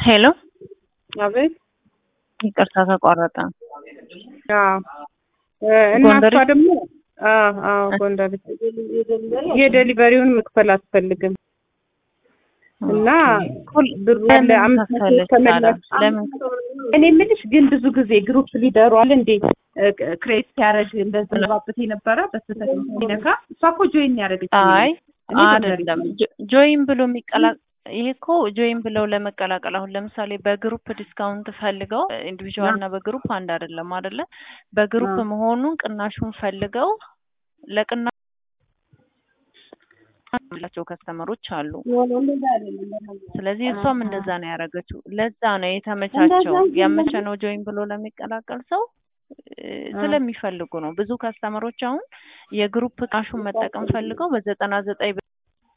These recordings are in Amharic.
ሄሎ አቤት። ይቅርታ ተቋረጠ። አዎ እና ጎንደሬ? እሷ ደግሞ አዎ አዎ ጎንደር የዴሊቨሪውን መክፈል አትፈልግም እና ብሩ ያለ አምስት መቶ ከፈለች ተመላሽ ለምን እኔ የምልሽ ግን ብዙ ጊዜ ግሩፕ ሊደሩ አለ እንዴ ክሬት ሲያደርግ እንደዛ ባበት የነበረ በስተት ሲነካ እሷ እኮ ጆይን ያደረገች አይ እኔ ጎንደሬ አይደለም ጆ- ጆይን ብሎ የሚቀላ ይሄ እኮ ጆይን ብለው ለመቀላቀል አሁን ለምሳሌ በግሩፕ ዲስካውንት ፈልገው ኢንዲቪዥዋል እና በግሩፕ አንድ አይደለም አይደለ በግሩፕ አ። መሆኑን ቅናሹን ፈልገው ለቅና ያላቸው ከስተመሮች አሉ ስለዚህ እሷም እንደዛ ነው ያደረገችው ለዛ ነው የተመቻቸው ያመቸ ነው ጆይን ብሎ ለሚቀላቀል ሰው እ፣ ስለሚፈልጉ ነው ብዙ ከስተመሮች አሁን የግሩፕ ቅናሹን መጠቀም ፈልገው በዘጠና ዘጠኝ ብር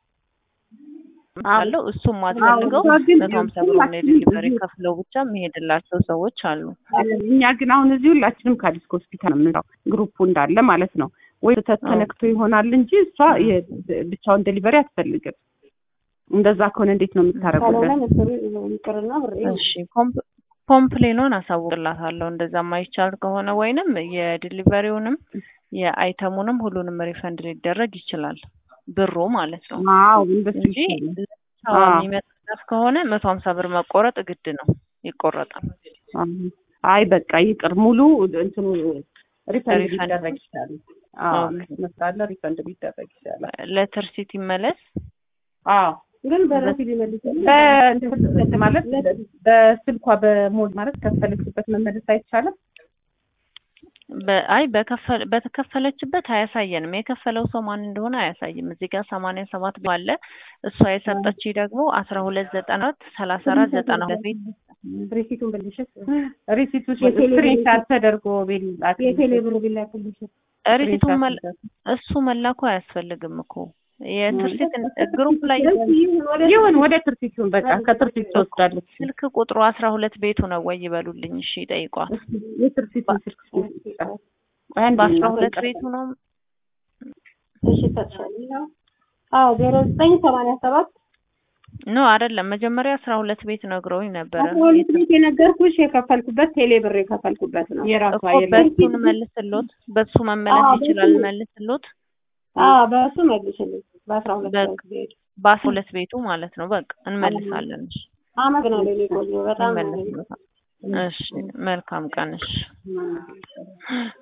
አለው እሱም አስፈልገው እሷ ግን መቶ ሀምሳ ብር ነው የዴሊቨሪ ከፍለው ብቻ የሚሄድላቸው ሰዎች አሉ እኛ ግን አሁን እዚህ ሁላችንም ከአዲስ ሆስፒታል ነው የምንለው ግሩፑ እንዳለ ማለት ነው ወይ ስህተት ተነክቶ ይሆናል እንጂ እሷ የ- ብቻውን ዴሊቨሪ አትፈልግም እንደዛ ከሆነ እንዴት ነው የምታደርጉበት እሺ ኮምፕ- ኮምፕሌኑን አሳውቅላታለሁ እንደዛ የማይቻል ከሆነ ወይንም የዲሊቨሪውንም የአይተሙንም ሁሉንም ሪፈንድ ሊደረግ ይችላል ብሩ ማለት ነው አዎ እንደሱ እንጂ ይሻላል ሰው አዎ። የሚመጣ ከሆነ መቶ ሀምሳ ብር መቆረጥ ግድ ነው ይቆረጣል አዎ። አይ በቃ ይቅር ሙሉ እንትኑ ሪፈንድ ሪፈንድ። ሊደረግ ይችላል አዎ ኦኬ። መስላለ ሪፈንድ ሊደረግ ይችላል ለትርሲት ይመለስ አዎ ግን በረፊድ ይመልሳል። በ- ማለት በስልኳ በሞድ ማለት ከፈለችበት መመለስ አይቻልም በ- አይ በከፈ- በተከፈለችበት አያሳየንም የከፈለው ሰው ማን እንደሆነ አያሳይም እዚህ ጋር ሰማንያ ሰባት ባለ እሷ የሰጠች ደግሞ አስራ ሁለት ዘጠና አራት ሰላሳ አራት ዘጠና ሁለት ቤት ብሬሲቱን ብልሽት ሪሲቱ የቴሌ ብር ስክሪንሻት ተደርጎ ቢላክ የቴሌ ብር ቢላክልሽ ሪሲቱን መል- እሱ መላኩ አያስፈልግም እኮ የትርሲት ግሩፕ ላይ ይሁን ወደ ትርሲቱን በቃ ከትርሲት ትወስዳለች ስልክ ቁጥሩ አስራ ሁለት ቤቱ ነው ወይ ይበሉልኝ እሺ ጠይቋት የትርሲቱን ስልክ አንድ በአስራ እናት ሁለት ቀርታ- ቤቱ ነው እሺ ታጥሻለሁ። አዎ ዜሮ ዘጠኝ ሰማንያ ሰባት ኖ አይደለም መጀመሪያ አስራ ሁለት ቤት ነግረውኝ ነበረ አስራ ሁለት ቤት የነገርኩሽ የከፈልኩበት ቴሌ ብር የከፈልኩበት ነው። የራሷ እኮ የለም በሱን መልስሎት በሱ መመለስ አዎ፣ ይችላል በሱ- መልስሎት አዎ በእሱ መልሽልኝ። በአስራ ሁለት በቃ። ሰዓት ሄድ በአስራ ሁለት ቤቱ ማለት ነው በቃ እንመልሳለን እሺ አመሰግናለሁ። እኔ ቆንጆ በጣም እንመልስሎታል እሺ መልካም ቀን እሺ